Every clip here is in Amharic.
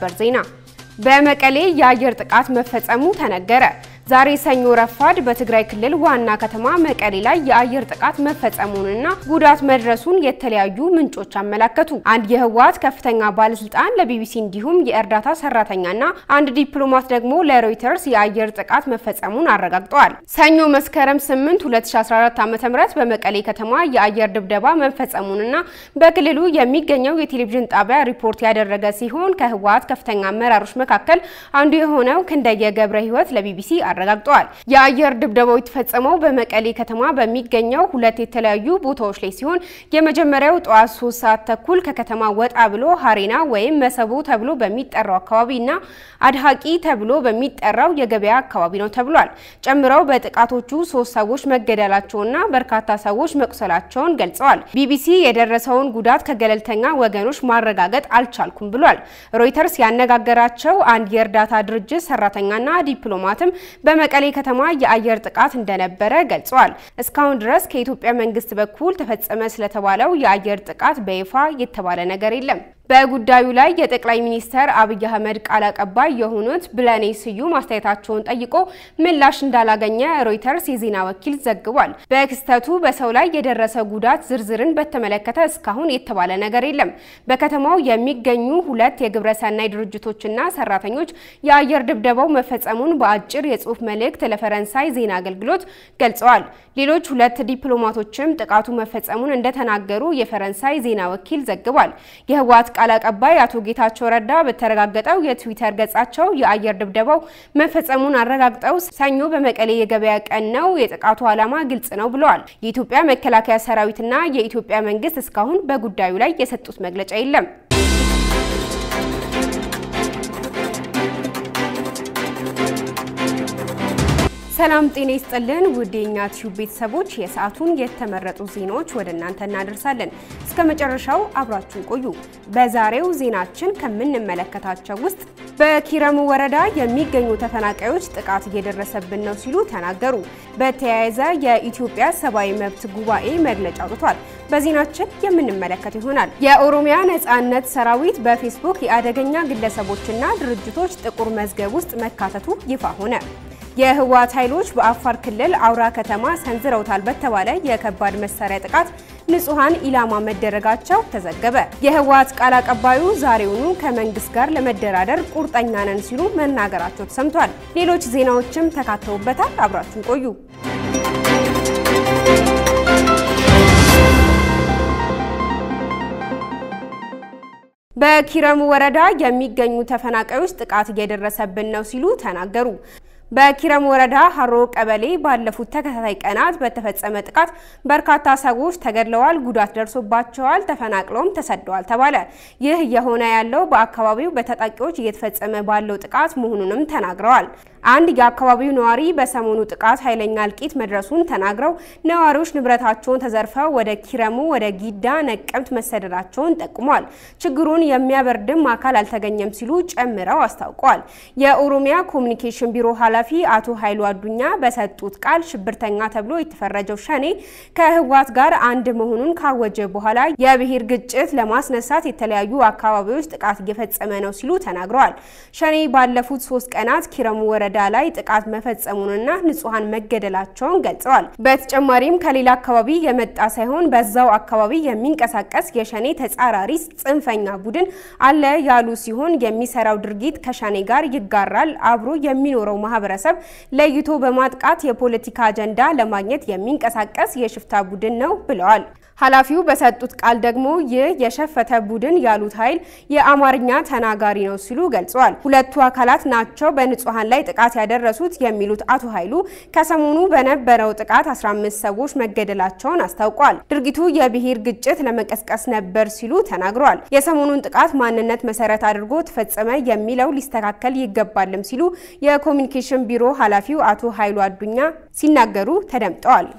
ሰበር ዜና በመቀሌ የአየር ጥቃት መፈጸሙ ተነገረ። ዛሬ ሰኞ ረፋድ በትግራይ ክልል ዋና ከተማ መቀሌ ላይ የአየር ጥቃት መፈጸሙንና ጉዳት መድረሱን የተለያዩ ምንጮች አመላከቱ። አንድ የህወሓት ከፍተኛ ባለስልጣን ለቢቢሲ እንዲሁም የእርዳታ ሰራተኛና አንድ ዲፕሎማት ደግሞ ለሮይተርስ የአየር ጥቃት መፈጸሙን አረጋግጠዋል። ሰኞ መስከረም 8 2014 ዓ.ም በመቀሌ ከተማ የአየር ድብደባ መፈጸሙንና በክልሉ የሚገኘው የቴሌቪዥን ጣቢያ ሪፖርት ያደረገ ሲሆን ከህወሓት ከፍተኛ አመራሮች መካከል አንዱ የሆነው ክንደየ ገብረ ህይወት ለቢቢሲ አረጋግጠዋል። የአየር ድብደባው የተፈጸመው በመቀሌ ከተማ በሚገኘው ሁለት የተለያዩ ቦታዎች ላይ ሲሆን የመጀመሪያው ጠዋት ሶስት ሰዓት ተኩል ከከተማ ወጣ ብሎ ሀሬና ወይም መሰቦ ተብሎ በሚጠራው አካባቢ እና አድሃቂ ተብሎ በሚጠራው የገበያ አካባቢ ነው ተብሏል። ጨምረው በጥቃቶቹ ሶስት ሰዎች መገደላቸውና በርካታ ሰዎች መቁሰላቸውን ገልጸዋል። ቢቢሲ የደረሰውን ጉዳት ከገለልተኛ ወገኖች ማረጋገጥ አልቻልኩም ብሏል። ሮይተርስ ያነጋገራቸው አንድ የእርዳታ ድርጅት ሰራተኛና ዲፕሎማትም በመቀሌ ከተማ የአየር ጥቃት እንደነበረ ገልጸዋል። እስካሁን ድረስ ከኢትዮጵያ መንግስት በኩል ተፈጸመ ስለተባለው የአየር ጥቃት በይፋ የተባለ ነገር የለም። በጉዳዩ ላይ የጠቅላይ ሚኒስትር አብይ አህመድ ቃል አቀባይ የሆኑት ብለኔ ስዩም አስተያየታቸውን ጠይቆ ምላሽ እንዳላገኘ ሮይተርስ የዜና ወኪል ዘግቧል። በክስተቱ በሰው ላይ የደረሰ ጉዳት ዝርዝርን በተመለከተ እስካሁን የተባለ ነገር የለም። በከተማው የሚገኙ ሁለት የግብረሰናይ ድርጅቶችና ሰራተኞች የአየር ድብደባው መፈጸሙን በአጭር የጽሁፍ መልእክት ለፈረንሳይ ዜና አገልግሎት ገልጸዋል። ሌሎች ሁለት ዲፕሎማቶችም ጥቃቱ መፈጸሙን እንደተናገሩ የፈረንሳይ ዜና ወኪል ዘግቧል። የህወሓት ቃል አቀባይ አቶ ጌታቸው ረዳ በተረጋገጠው የትዊተር ገጻቸው የአየር ድብደባው መፈጸሙን አረጋግጠው ሰኞ በመቀሌ የገበያ ቀን ነው፣ የጥቃቱ ዓላማ ግልጽ ነው ብለዋል። የኢትዮጵያ መከላከያ ሰራዊትና የኢትዮጵያ መንግስት እስካሁን በጉዳዩ ላይ የሰጡት መግለጫ የለም። ሰላም ጤና ይስጥልን ውድ የኛ ቲዩብ ቤተሰቦች፣ የሰዓቱን የተመረጡ ዜናዎች ወደ እናንተ እናደርሳለን። እስከ መጨረሻው አብራችሁን ቆዩ። በዛሬው ዜናችን ከምንመለከታቸው ውስጥ በኪረሙ ወረዳ የሚገኙ ተፈናቃዮች ጥቃት እየደረሰብን ነው ሲሉ ተናገሩ። በተያያዘ የኢትዮጵያ ሰብአዊ መብት ጉባኤ መግለጫ አውጥቷል። በዜናችን የምንመለከት ይሆናል። የኦሮሚያ ነጻነት ሰራዊት በፌስቡክ የአደገኛ ግለሰቦችና ድርጅቶች ጥቁር መዝገብ ውስጥ መካተቱ ይፋ ሆነ። የህወሓት ኃይሎች በአፋር ክልል አውራ ከተማ ሰንዝረውታል በተባለ የከባድ መሳሪያ ጥቃት ንጹሐን ኢላማ መደረጋቸው ተዘገበ። የህወሓት ቃል አቀባዩ ዛሬውኑ ከመንግስት ጋር ለመደራደር ቁርጠኛ ነን ሲሉ መናገራቸው ተሰምቷል። ሌሎች ዜናዎችም ተካተውበታል። አብራችሁን ቆዩ። በኪረሙ ወረዳ የሚገኙ ተፈናቃዮች ጥቃት እየደረሰብን ነው ሲሉ ተናገሩ። በኪረም ወረዳ ሀሮ ቀበሌ ባለፉት ተከታታይ ቀናት በተፈጸመ ጥቃት በርካታ ሰዎች ተገድለዋል፣ ጉዳት ደርሶባቸዋል፣ ተፈናቅለውም ተሰደዋል ተባለ። ይህ እየሆነ ያለው በአካባቢው በታጣቂዎች እየተፈጸመ ባለው ጥቃት መሆኑንም ተናግረዋል። አንድ የአካባቢው ነዋሪ በሰሞኑ ጥቃት ኃይለኛ እልቂት መድረሱን ተናግረው ነዋሪዎች ንብረታቸውን ተዘርፈው ወደ ኪረሙ፣ ወደ ጊዳ፣ ነቀምት መሰደዳቸውን ጠቁሟል። ችግሩን የሚያበርድም አካል አልተገኘም ሲሉ ጨምረው አስታውቀዋል። የኦሮሚያ ኮሚኒኬሽን ቢሮ ኃላፊ አቶ ኃይሉ አዱኛ በሰጡት ቃል ሽብርተኛ ተብሎ የተፈረጀው ሸኔ ከህወሓት ጋር አንድ መሆኑን ካወጀ በኋላ የብሔር ግጭት ለማስነሳት የተለያዩ አካባቢዎች ጥቃት እየፈጸመ ነው ሲሉ ተናግረዋል። ሸኔ ባለፉት ሶስት ቀናት ኪረሙ ወረዳ ላይ ጥቃት መፈጸሙንና ንጹሐን መገደላቸውን ገልጸዋል። በተጨማሪም ከሌላ አካባቢ የመጣ ሳይሆን በዛው አካባቢ የሚንቀሳቀስ የሸኔ ተጻራሪ ጽንፈኛ ቡድን አለ ያሉ ሲሆን የሚሰራው ድርጊት ከሸኔ ጋር ይጋራል፣ አብሮ የሚኖረው ማህበረሰብ ለይቶ በማጥቃት የፖለቲካ አጀንዳ ለማግኘት የሚንቀሳቀስ የሽፍታ ቡድን ነው ብለዋል። ኃላፊው በሰጡት ቃል ደግሞ ይህ የሸፈተ ቡድን ያሉት ኃይል የአማርኛ ተናጋሪ ነው ሲሉ ገልጸዋል። ሁለቱ አካላት ናቸው በንጹሐን ላይ ጥቃት ያደረሱት የሚሉት አቶ ኃይሉ ከሰሞኑ በነበረው ጥቃት 15 ሰዎች መገደላቸውን አስታውቋል። ድርጊቱ የብሔር ግጭት ለመቀስቀስ ነበር ሲሉ ተናግረዋል። የሰሞኑን ጥቃት ማንነት መሰረት አድርጎ ተፈጸመ የሚለው ሊስተካከል ይገባልም ሲሉ የኮሚኒኬሽን ቢሮ ኃላፊው አቶ ኃይሉ አዱኛ ሲናገሩ ተደምጠዋል።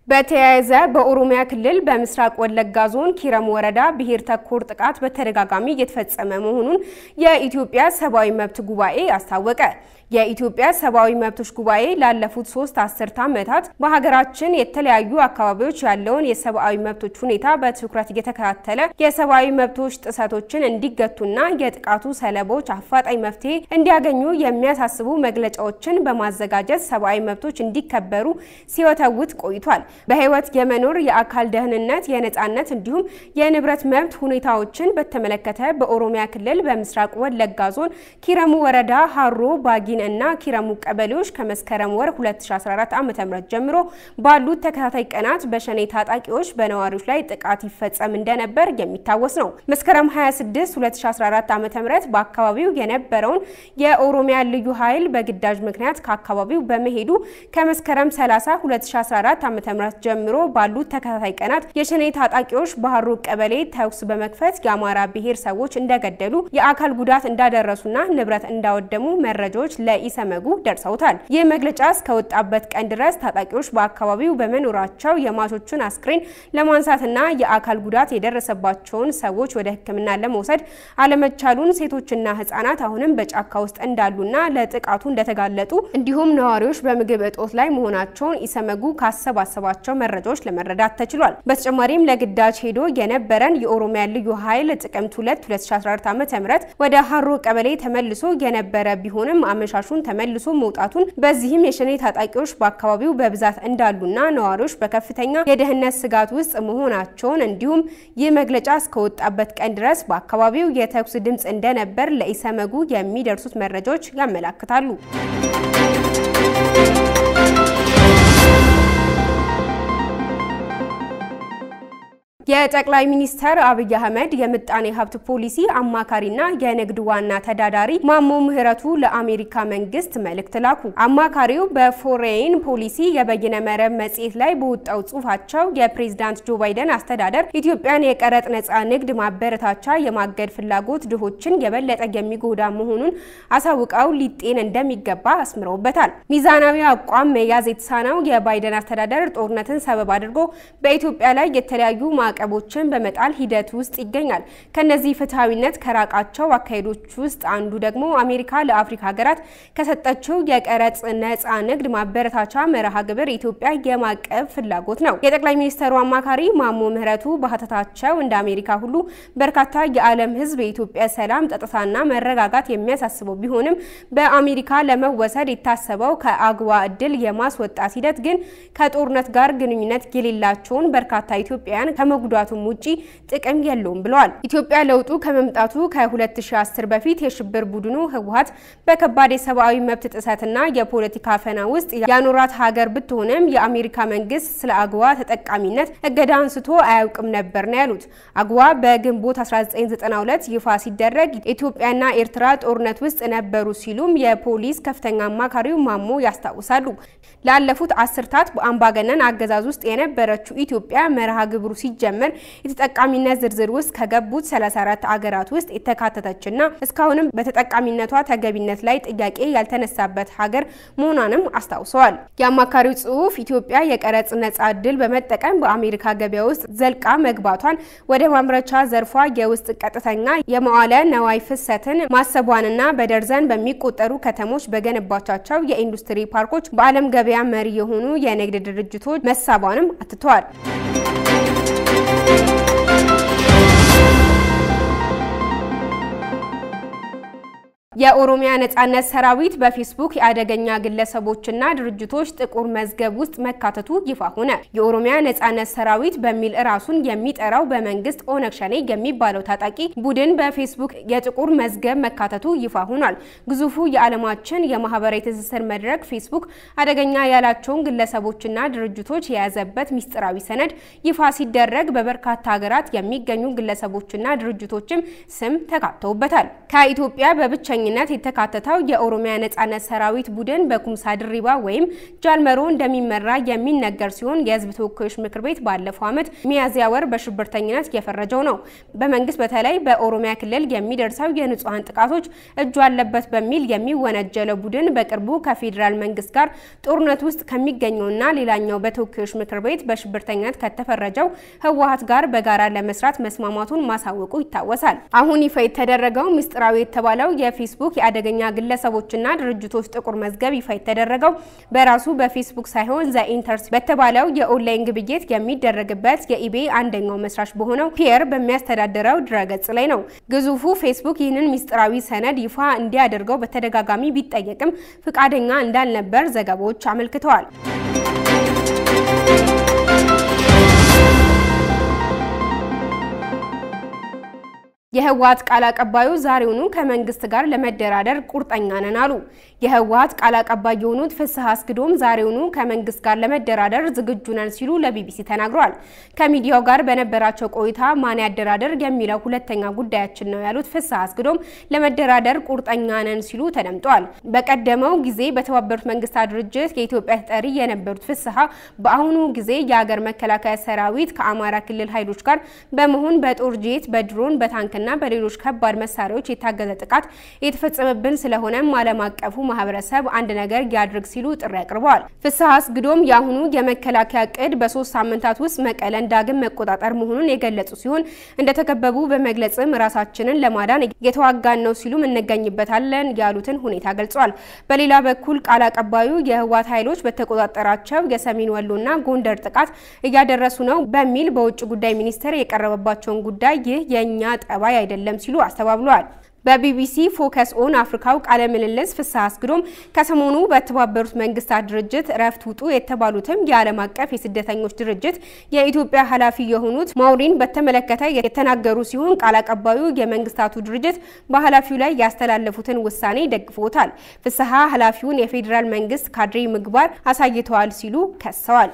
በተያያዘ በኦሮሚያ ክልል በምስራቅ ወለጋ ዞን ኪረም ወረዳ ብሔር ተኮር ጥቃት በተደጋጋሚ እየተፈጸመ መሆኑን የኢትዮጵያ ሰብአዊ መብት ጉባኤ አስታወቀ። የኢትዮጵያ ሰብአዊ መብቶች ጉባኤ ላለፉት ሶስት አስርተ ዓመታት በሀገራችን የተለያዩ አካባቢዎች ያለውን የሰብአዊ መብቶች ሁኔታ በትኩረት እየተከታተለ የሰብአዊ መብቶች ጥሰቶችን እንዲገቱና የጥቃቱ ሰለቦች አፋጣኝ መፍትሄ እንዲያገኙ የሚያሳስቡ መግለጫዎችን በማዘጋጀት ሰብአዊ መብቶች እንዲከበሩ ሲወተውት ቆይቷል። በህይወት የመኖር የአካል ደህንነት፣ የነጻነት እንዲሁም የንብረት መብት ሁኔታዎችን በተመለከተ በኦሮሚያ ክልል በምስራቅ ወለጋ ዞን ኪረሙ ወረዳ ሀሮ ባጊ እና ኪረሙ ቀበሌዎች ከመስከረም ወር 2014 ዓ.ም ጀምሮ ባሉት ተከታታይ ቀናት በሸኔ ታጣቂዎች በነዋሪዎች ላይ ጥቃት ይፈጸም እንደነበር የሚታወስ ነው። መስከረም 26 2014 ዓ.ም በአካባቢው የነበረውን የኦሮሚያ ልዩ ኃይል በግዳጅ ምክንያት ከአካባቢው በመሄዱ ከመስከረም 30 2014 ዓ.ም ጀምሮ ባሉት ተከታታይ ቀናት የሸኔ ታጣቂዎች ባህሩ ቀበሌ ተኩስ በመክፈት የአማራ ብሔር ሰዎች እንደገደሉ፣ የአካል ጉዳት እንዳደረሱና ንብረት እንዳወደሙ መረጃዎች ለኢሰመጉ ደርሰውታል። ይህ መግለጫ እስከወጣበት ቀን ድረስ ታጣቂዎች በአካባቢው በመኖራቸው የሟቾቹን አስክሬን ለማንሳትና የአካል ጉዳት የደረሰባቸውን ሰዎች ወደ ሕክምና ለመውሰድ አለመቻሉን፣ ሴቶችና ሕጻናት አሁንም በጫካ ውስጥ እንዳሉና ለጥቃቱ እንደተጋለጡ እንዲሁም ነዋሪዎች በምግብ እጦት ላይ መሆናቸውን ኢሰመጉ ካሰባሰባቸው መረጃዎች ለመረዳት ተችሏል። በተጨማሪም ለግዳጅ ሄዶ የነበረን የኦሮሚያ ልዩ ኃይል ጥቅምት 2 2014 ዓ.ም ወደ ሀሮ ቀበሌ ተመልሶ የነበረ ቢሆንም አመሻሹን ተመልሶ መውጣቱን በዚህም የሸኔ ታጣቂዎች በአካባቢው በብዛት እንዳሉና ነዋሪዎች በከፍተኛ የደህንነት ስጋት ውስጥ መሆናቸውን እንዲሁም ይህ መግለጫ እስከወጣበት ቀን ድረስ በአካባቢው የተኩስ ድምፅ እንደነበር ለኢሰመጉ የሚደርሱት መረጃዎች ያመላክታሉ። የጠቅላይ ሚኒስትር አብይ አህመድ የምጣኔ ሀብት ፖሊሲ አማካሪና የንግድ ዋና ተዳዳሪ ማሞ ምህረቱ ለአሜሪካ መንግስት መልእክት ላኩ። አማካሪው በፎሬን ፖሊሲ የበይነ መረብ መጽሔት ላይ በወጣው ጽሁፋቸው የፕሬዝዳንት ጆ ባይደን አስተዳደር ኢትዮጵያን የቀረጥ ነጻ ንግድ ማበረታቻ የማገድ ፍላጎት ድሆችን የበለጠ የሚጎዳ መሆኑን አሳውቀው ሊጤን እንደሚገባ አስምረውበታል። ሚዛናዊ አቋም መያዝ የተሳነው የባይደን አስተዳደር ጦርነትን ሰበብ አድርጎ በኢትዮጵያ ላይ የተለያዩ ማዕቀቦችን በመጣል ሂደት ውስጥ ይገኛል። ከነዚህ ፍትሐዊነት ከራቃቸው አካሄዶች ውስጥ አንዱ ደግሞ አሜሪካ ለአፍሪካ ሀገራት ከሰጠችው የቀረጥ ነጻ ንግድ ማበረታቻ መርሃ ግብር ኢትዮጵያ የማቀብ ፍላጎት ነው። የጠቅላይ ሚኒስትሩ አማካሪ ማሞ ምህረቱ በሀተታቸው እንደ አሜሪካ ሁሉ በርካታ የዓለም ሕዝብ የኢትዮጵያ ሰላም፣ ጸጥታና መረጋጋት የሚያሳስበው ቢሆንም በአሜሪካ ለመወሰድ የታሰበው ከአግዋ እድል የማስወጣት ሂደት ግን ከጦርነት ጋር ግንኙነት የሌላቸውን በርካታ ኢትዮጵያውያን ከመጉዳቱም ውጪ ጥቅም የለውም ብለዋል። ኢትዮጵያ ለውጡ ከመምጣቱ ከ2010 በፊት የሽብር ቡድኑ ህወሀት በከባድ የሰብአዊ መብት ጥሰትና የፖለቲካ ፈና ውስጥ ያኖራት ሀገር ብትሆንም የአሜሪካ መንግስት ስለ አግዋ ተጠቃሚነት እገዳ አንስቶ አያውቅም ነበር ነው ያሉት። አግዋ በግንቦት 1992 ይፋ ሲደረግ ኢትዮጵያና ኤርትራ ጦርነት ውስጥ ነበሩ ሲሉም የፖሊስ ከፍተኛ አማካሪው ማሞ ያስታውሳሉ። ላለፉት አስርታት በአምባገነን አገዛዝ ውስጥ የነበረችው ኢትዮጵያ መርሃ ግብሩ ሲጀመር የተጠቃሚነት ዝርዝር ውስጥ ከገቡት 34 አገራት ውስጥ የተካተተችና እስካሁንም በተጠቃሚነቷ ተገቢነት ላይ ጥያቄ ያልተነሳበት ሀገር መሆኗንም አስታውሰዋል። የአማካሪው ጽሑፍ ኢትዮጵያ የቀረጽ ነጻ እድል በመጠቀም በአሜሪካ ገበያ ውስጥ ዘልቃ መግባቷን፣ ወደ ማምረቻ ዘርፏ የውስጥ ቀጥተኛ የመዋለ ነዋይ ፍሰትን ማሰቧንና በደርዘን በሚቆጠሩ ከተሞች በገነባቻቸው የኢንዱስትሪ ፓርኮች በዓለም ገበያ መሪ የሆኑ የንግድ ድርጅቶች መሳቧንም አትተዋል። የኦሮሚያ ነጻነት ሰራዊት በፌስቡክ የአደገኛ ግለሰቦችና ድርጅቶች ጥቁር መዝገብ ውስጥ መካተቱ ይፋ ሆነ። የኦሮሚያ ነጻነት ሰራዊት በሚል ራሱን የሚጠራው በመንግስት ኦነግ ሸኔ የሚባለው ታጣቂ ቡድን በፌስቡክ የጥቁር መዝገብ መካተቱ ይፋ ሆኗል። ግዙፉ የዓለማችን የማህበራዊ ትስስር መድረክ ፌስቡክ አደገኛ ያላቸውን ግለሰቦችና ድርጅቶች የያዘበት ሚስጥራዊ ሰነድ ይፋ ሲደረግ በበርካታ ሀገራት የሚገኙ ግለሰቦችና ድርጅቶችም ስም ተካተውበታል። ከኢትዮጵያ በብቸኛ በዋነኝነት የተካተተው የኦሮሚያ ነጻነት ሰራዊት ቡድን በኩምሳ ድሪባ ወይም ጃልመሮ እንደሚመራ የሚነገር ሲሆን የህዝብ ተወካዮች ምክር ቤት ባለፈው ዓመት ሚያዝያ ወር በሽብርተኝነት የፈረጀው ነው። በመንግስት በተለይ በኦሮሚያ ክልል የሚደርሰው የንጹሐን ጥቃቶች እጁ አለበት በሚል የሚወነጀለው ቡድን በቅርቡ ከፌዴራል መንግስት ጋር ጦርነት ውስጥ ከሚገኘውና ሌላኛው በተወካዮች ምክር ቤት በሽብርተኝነት ከተፈረጀው ህወሀት ጋር በጋራ ለመስራት መስማማቱን ማሳወቁ ይታወሳል። አሁን ይፋ የተደረገው ምስጢራዊ የተባለው የፌስቡክ የአደገኛ ግለሰቦችና ድርጅቶች ጥቁር መዝገብ ይፋ የተደረገው በራሱ በፌስቡክ ሳይሆን ዘኢንተርስ በተባለው የኦንላይን ግብይት የሚደረግበት የኢቤ አንደኛው መስራች በሆነው ፒየር በሚያስተዳድረው ድረገጽ ላይ ነው። ግዙፉ ፌስቡክ ይህንን ምስጢራዊ ሰነድ ይፋ እንዲያደርገው በተደጋጋሚ ቢጠየቅም ፍቃደኛ እንዳልነበር ዘገባዎች አመልክተዋል። የህወሀት ቃል አቀባዩ ዛሬውኑ ከመንግስት ጋር ለመደራደር ቁርጠኛ ነን አሉ። የህወሀት ቃል አቀባይ የሆኑት ፍስሐ አስግዶም ዛሬውኑ ከመንግስት ጋር ለመደራደር ዝግጁ ነን ሲሉ ለቢቢሲ ተናግረዋል። ከሚዲያው ጋር በነበራቸው ቆይታ ማን ያደራደር የሚለው ሁለተኛ ጉዳያችን ነው ያሉት ፍስሐ አስግዶም ለመደራደር ቁርጠኛ ነን ሲሉ ተደምጠዋል። በቀደመው ጊዜ በተባበሩት መንግስታት ድርጅት የኢትዮጵያ ተጠሪ የነበሩት ፍስሐ በአሁኑ ጊዜ የሀገር መከላከያ ሰራዊት ከአማራ ክልል ኃይሎች ጋር በመሆን በጦር ጄት፣ በድሮን፣ በታንክ እና በሌሎች ከባድ መሳሪያዎች የታገዘ ጥቃት የተፈጸመብን ስለሆነም ዓለም አቀፉ ማህበረሰብ አንድ ነገር ያድርግ ሲሉ ጥሪ አቅርበዋል። ፍስሐ አስግዶም የአሁኑ የመከላከያ እቅድ በሶስት ሳምንታት ውስጥ መቀለን ዳግም መቆጣጠር መሆኑን የገለጹ ሲሆን እንደተከበቡ በመግለጽም ራሳችንን ለማዳን የተዋጋን ነው ሲሉም እንገኝበታለን ያሉትን ሁኔታ ገልጿል። በሌላ በኩል ቃል አቀባዩ የህወሓት ኃይሎች በተቆጣጠራቸው የሰሜን ወሎና ጎንደር ጥቃት እያደረሱ ነው በሚል በውጭ ጉዳይ ሚኒስቴር የቀረበባቸውን ጉዳይ ይህ የእኛ ጠባይ አይደለም ሲሉ አስተባብለዋል። በቢቢሲ ፎከስ ኦን አፍሪካው ቃለ ምልልስ ፍስሐ አስግዶም ከሰሞኑ በተባበሩት መንግስታት ድርጅት እረፍት ውጡ የተባሉትም የዓለም አቀፍ የስደተኞች ድርጅት የኢትዮጵያ ኃላፊ የሆኑት ማውሪን በተመለከተ የተናገሩ ሲሆን ቃል አቀባዩ የመንግስታቱ ድርጅት በኃላፊው ላይ ያስተላለፉትን ውሳኔ ደግፎታል። ፍስሐ ኃላፊውን የፌዴራል መንግስት ካድሬ ምግባር አሳይተዋል ሲሉ ከሰዋል።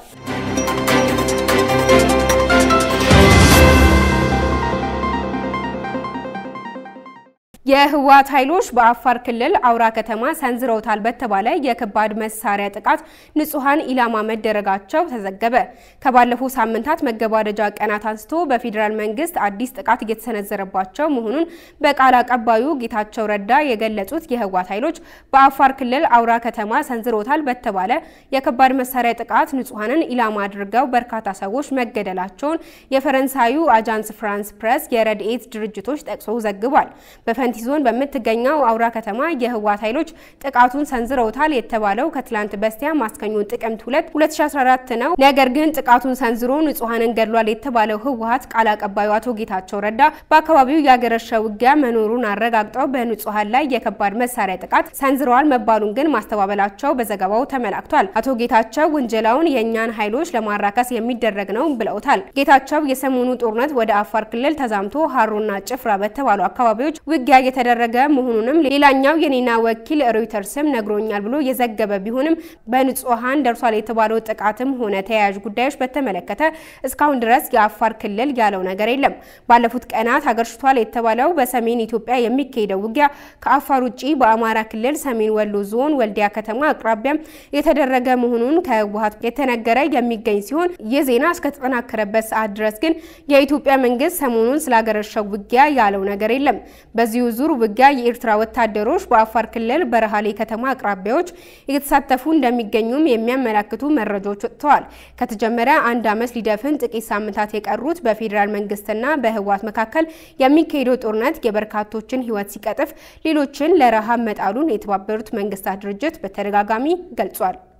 የህወሓት ኃይሎች በአፋር ክልል አውራ ከተማ ሰንዝረውታል በተባለ የከባድ መሳሪያ ጥቃት ንጹሐን ኢላማ መደረጋቸው ተዘገበ። ከባለፉ ሳምንታት መገባደጃ ቀናት አንስቶ በፌዴራል መንግስት አዲስ ጥቃት እየተሰነዘረባቸው መሆኑን በቃል አቀባዩ ጌታቸው ረዳ የገለጹት የህወሓት ኃይሎች በአፋር ክልል አውራ ከተማ ሰንዝረውታል በተባለ የከባድ መሳሪያ ጥቃት ንጹሐንን ኢላማ አድርገው በርካታ ሰዎች መገደላቸውን የፈረንሳዩ አጃንስ ፍራንስ ፕሬስ የረድኤት ድርጅቶች ጠቅሶ ዘግቧል። በፈንቲ ዞን በምትገኘው አውራ ከተማ የህወሓት ኃይሎች ጥቃቱን ሰንዝረውታል የተባለው ከትላንት በስቲያ ማስከኞ ጥቅምት 2 2014 ነው። ነገር ግን ጥቃቱን ሰንዝሮ ንጹሐንን ገድሏል የተባለው ህወሓት ቃል አቀባዩ አቶ ጌታቸው ረዳ በአካባቢው ያገረሸ ውጊያ መኖሩን አረጋግጠው በንጹሐን ላይ የከባድ መሳሪያ ጥቃት ሰንዝረዋል መባሉን ግን ማስተባበላቸው በዘገባው ተመላክቷል። አቶ ጌታቸው ውንጀላውን የእኛን ኃይሎች ለማራከስ የሚደረግ ነው ብለውታል። ጌታቸው የሰሞኑ ጦርነት ወደ አፋር ክልል ተዛምቶ ሀሮና ጭፍራ በተባሉ አካባቢዎች ውጊያ የተደረገ መሆኑንም ሌላኛው የኔና ወኪል ሮይተርስም ነግሮኛል ብሎ የዘገበ ቢሆንም በንጹሐን ደርሷል የተባለው ጥቃትም ሆነ ተያያዥ ጉዳዮች በተመለከተ እስካሁን ድረስ የአፋር ክልል ያለው ነገር የለም። ባለፉት ቀናት አገርሽቷል የተባለው በሰሜን ኢትዮጵያ የሚካሄደው ውጊያ ከአፋር ውጭ በአማራ ክልል ሰሜን ወሎ ዞን ወልዲያ ከተማ አቅራቢያም የተደረገ መሆኑን ከህወሓት የተነገረ የሚገኝ ሲሆን ይህ ዜና እስከተጠናከረበት ሰዓት ድረስ ግን የኢትዮጵያ መንግስት ሰሞኑን ስላገረሸው ውጊያ ያለው ነገር የለም። በዚሁ ዙር ውጊያ የኤርትራ ወታደሮች በአፋር ክልል በረሃሌ ከተማ አቅራቢያዎች እየተሳተፉ እንደሚገኙም የሚያመላክቱ መረጃዎች ወጥተዋል። ከተጀመረ አንድ ዓመት ሊደፍን ጥቂት ሳምንታት የቀሩት በፌዴራል መንግስትና በህወሓት መካከል የሚካሄደው ጦርነት የበርካቶችን ህይወት ሲቀጥፍ ሌሎችን ለረሃብ መጣሉን የተባበሩት መንግስታት ድርጅት በተደጋጋሚ ገልጿል።